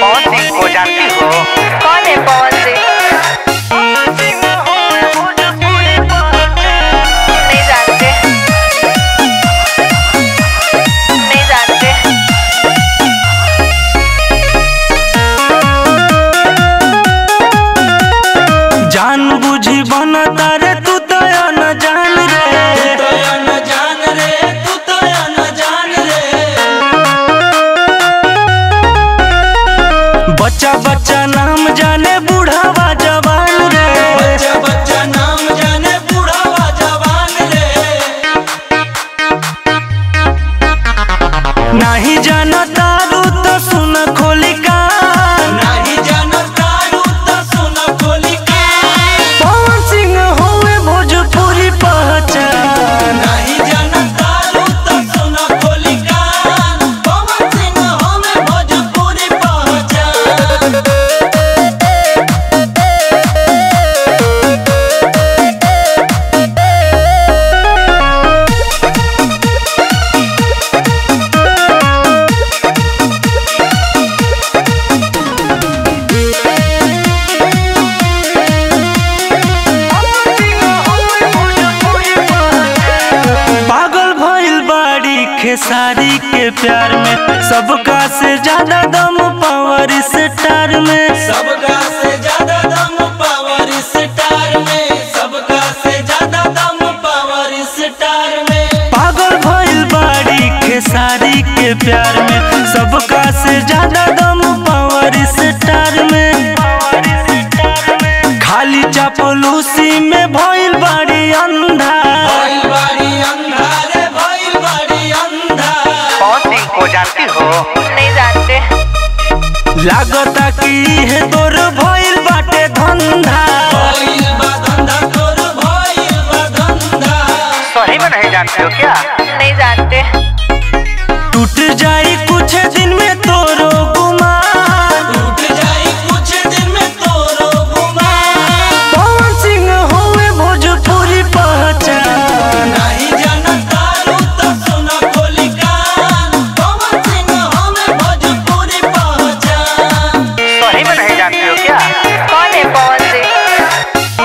पवन सिंह को जानती हो कौन है पवन सिंह नहीं जानते नहीं जानते जान बुझी बना तारे तू तो न जान रे बच्चा बच्चा नाम जाने बूढ़ावा जवान रे नाही जाना तारू तो सुन खोली कान पवन सिंह होवे भोजपुरी पहचान पागल भइल बाड़ी खेसारी के प्यार में सबका से ज्यादा दम पावर स्टार में सबका से ज्यादा दम पावर स्टार में सबका से ज्यादा दम पावर स्टार में पागल भइल बाड़ी खेसारी के प्यार में सबका से ज्यादा दम पावर स्टार में खाली चापलूसी में भइल बाड़ी अंधा भइल बाड़ी अंधा रे भइल बाड़ी अंधा पवन सिंह को जानती हो नहीं जानते लागता कि है तोर भइल बाटे धंधा भइल बा धंधा तोर भइल बा धंधा सही में नहीं जानती हो क्या नहीं जानते टूट जाई कुछ दिन में तोरो गुमान टूट जाई कुछ दिन में तोरो गुमान पवन सिंह होवे भोजपुरी पहचान नहीं जानता रू तो सुना खोली कान पवन सिंह हमें भोजपुरी पहचान सही में नहीं जानती हो क्या कौन है पवन सिंह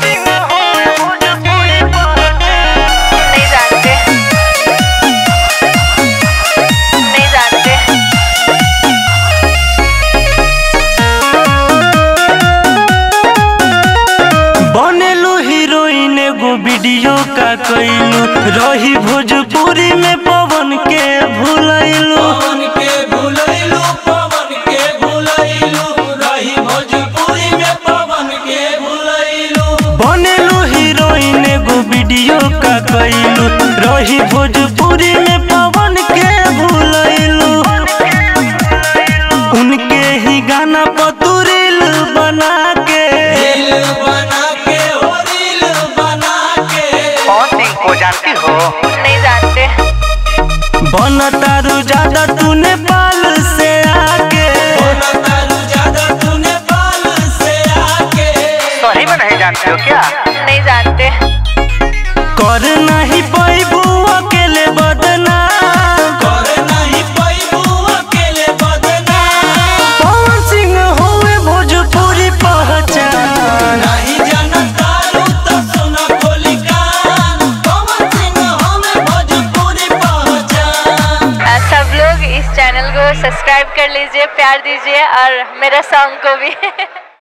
नहीं जानते नहीं जानते बनेलू हीरोइन एगो वीडियो का कैलू रही भोजपुरी में पवन के भूलैलू पवन के भुलैलू पवन के भुलैलू रही भोजपुरी में पवन के भुलैलू बनेलू हीरोइन एगो वीडियो का कैलू रही भोजपुरी में पवन के भूलैलू उनके ही गाना पतुरिल बना के दिल बना के हो दिल बना के पवन सिंह को जानती हो नहीं जानते बनतारू ज्यादा तू नेपाल से आके बोला तारू ज्यादा तूने बाल से आके सही में नहीं जानती हो क्या नहीं जानते कर नहीं पैबू अकेले बदनाम कर नहीं पैबू अकेले बदनाम पवन सिंह होवे भोजपुरी पहचान नहीं जानता रू तो सुना खोली कान पवन सिंह हमें भोजपुरी पहचान आ, सब लोग इस चैनल को सब्सक्राइब कर लीजिए प्यार दीजिए और मेरा सॉन्ग को भी